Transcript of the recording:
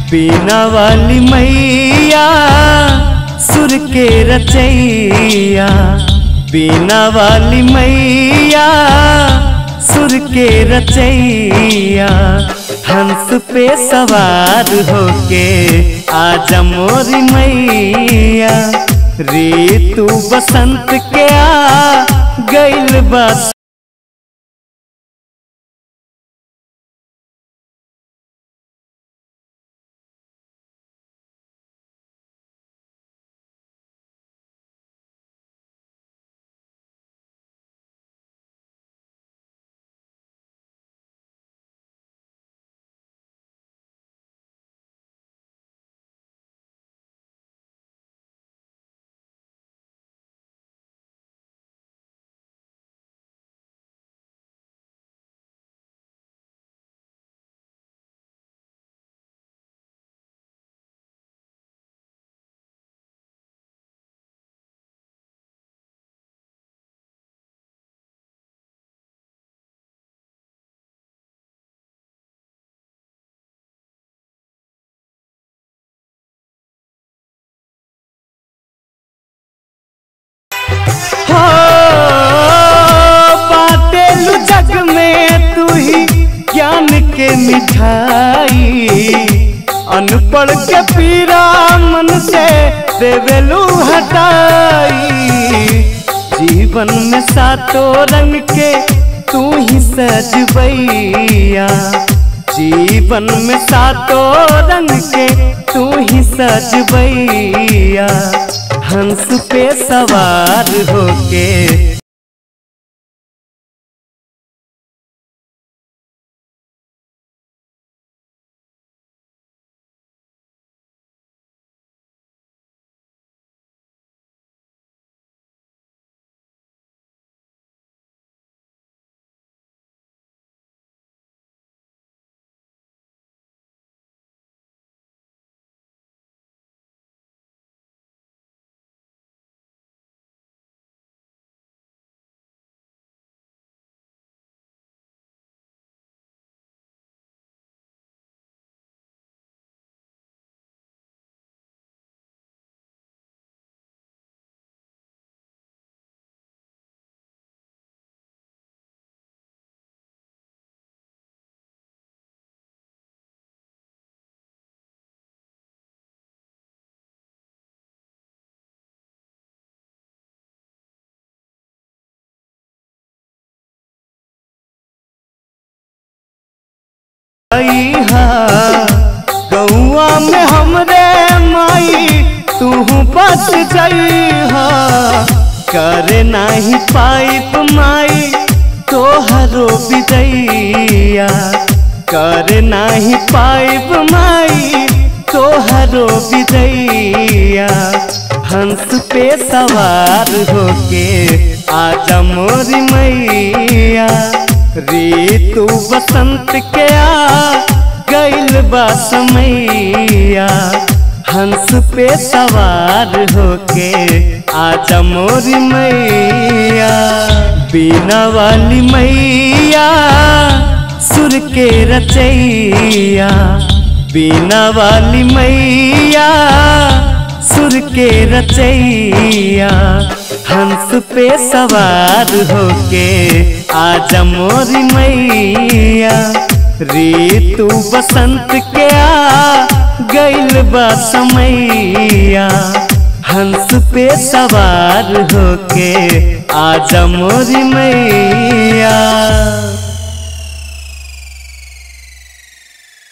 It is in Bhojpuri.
बीना वाली मैया सुर के रचैया बीना वाली मैया सुर के रचैया हंस पे सवार होके आजा मोरी मैया ऋतु बसंत के आ गइल बस हो बाटेलु जग में तू ही ज्ञान के मिठाई अनपढ़ के पीरा मन से देवेलु हटाई जीवन में सातों रंग के तू ही सजबैया जीवन में सातों रंग के तू ही सजबैया हंस पे सवार होके हा गौआ में हमरे माई तू बस जइहा करे नाही पाइप माई तोहरो विदैया करे नाही पाइप माई तोहरो विदैया हंस पे सवार होके आजा मोरी मैया ऋतु बसंत के आ गइल बा समैया हंस पे सवार होके आजा मोरी मैया बीना वाली मैया सुर के रचैया बीना वाली मैया सुर के रचैया हंस पे सवार होके आजा मोरी मैया ऋतु बसंत के आ गइल बा समैया हंस पे सवार होके आजा मोरी मैया